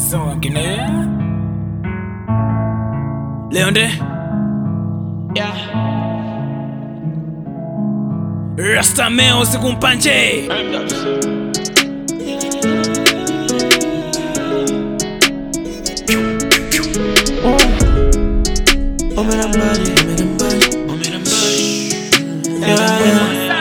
Songne. Leonde. Yeah. Rastameo sikumpanje. Oh man, I'm body, oh man, I'm body, oh man, I'm body. Yeah, yeah.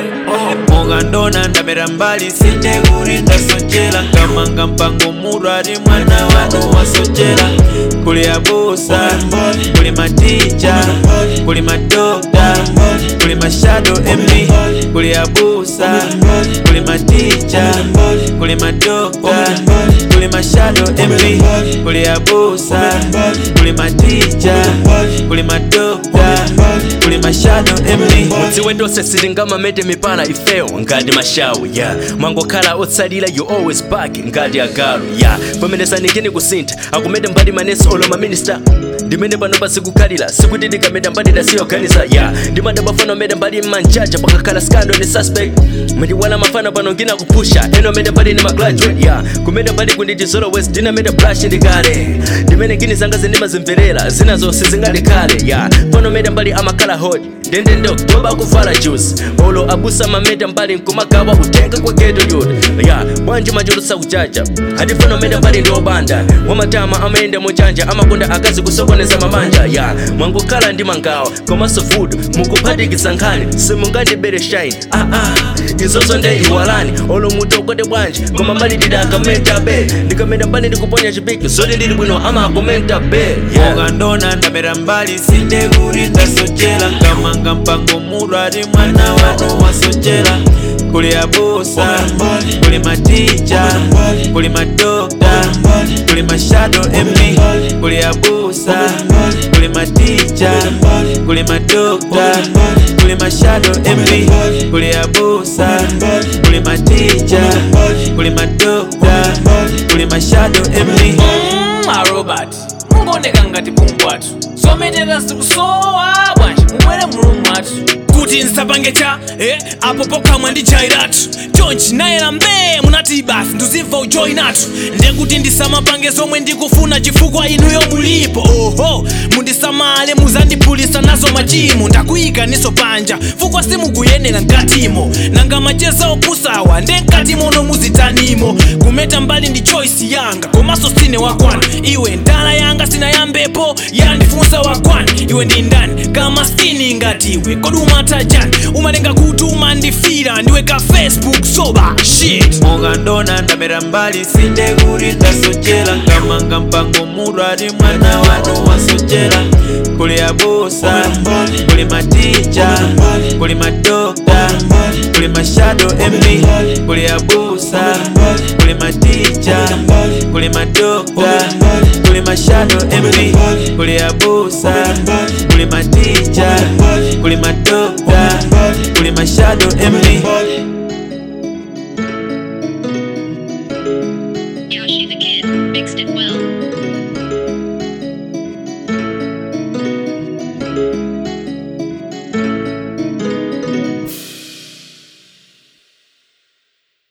mugandona ndamera mbali sindekuli ndasochera nkamanga mpango mulwali mwana wanu wasochera kuli abusa kuli maticha kuli madokta kuli mashado emi kuli abusa kuli maticha kuli madokta kuli mashado emi kuli abusa kuli maticha kuli madokta kuli mashado emi mudziwendose silingamamete mipana ifeyo ngati mashawu ya yeah. mwangokhala otsalira you always back ngati agalu ya yeah. pamenesanikeni kusintha akumete mbali manesi olo maminista ndimene pano pasikukhalira sikuti ndikameta mbali dasiyoganiza ya yeah. ndimada mafano mete mbali mmanjaja pakakhala scandal ni suspect mwendiwala mafano pano ngina kupusha eno mete mbali ni magraduate ya yeah. kumete mbali kunditi zolo west ndinameta brush ndikale ndimene ngini zanga zindimazimverera zinazo sizingalikale ya yeah. pano mete mbali amakhala hot ndendende oktoba kuvala juice olo abusa mameta mbali nkumagawa kutenga kwa geto yuda ya bwanji machulusa kuchacha hadifano meta mbali ndi obanda wamatama amayenda muchanja amakonda akazi kusokoneza mabanja ya mwangokhala ndi mangawa komanso food mukuphatikiza nkhani simungandibere shine ah, ah. izozo nde iwalani olo mutu okote bwanji koma mbali ndidi akamenta be ndikameta mbali ndikuponya chipiki zoti ndili bwino amakomenta be yeah. mugandona ndamera mbali sindekuli ndasochera nkamanga mpango mulwali mwana wanu wasochera kuli abusa kuli maticha kuli madokta kuli mashado emi kuli abusa kuli maticha kuli madokta kuli mashado emi kuli abusa kuli maticha kuli madokta kuli mashado emi Mm, Robert. Mungoneka ngati pumbwatu. Sometera sikusowa bwanji mubwere mulungu mwatu. Kuti nsapange cha eh apo pokhamwa ndi jairatu. Chonchi nayera mbee munati basi nduzimva ujoyinatu. Ndekuti ndisamapange zomwe ndikufuna chifukwa inuyo mulipo. Oho mundisamale muzandipulisa nazo machimo ndakuyika niso panja fukwa simukuyenera mkatimo nanga macheza opusawa nde mkatimo no muzitanimo kumeta mbali ndi choice yanga komanso sine wakwana iwe ndala yanga sinayambepo yandifunsa wakwana iwe ndi ndani kama skini ngatiwe kodi umatajani umalenga kuti umandifira ndiwe ka facebook soba shit mugandona ndamera mbali sindekuli ndasochera nkamanga mpango mulwali mwana wanu wasochera kuli abusa kuli maticha kuli madokta kuli mashado emi kuli abusa kuli maticha kuli madokta kuli mashado emi kuli abusa kuli maticha kuli madokta kuli mashado emi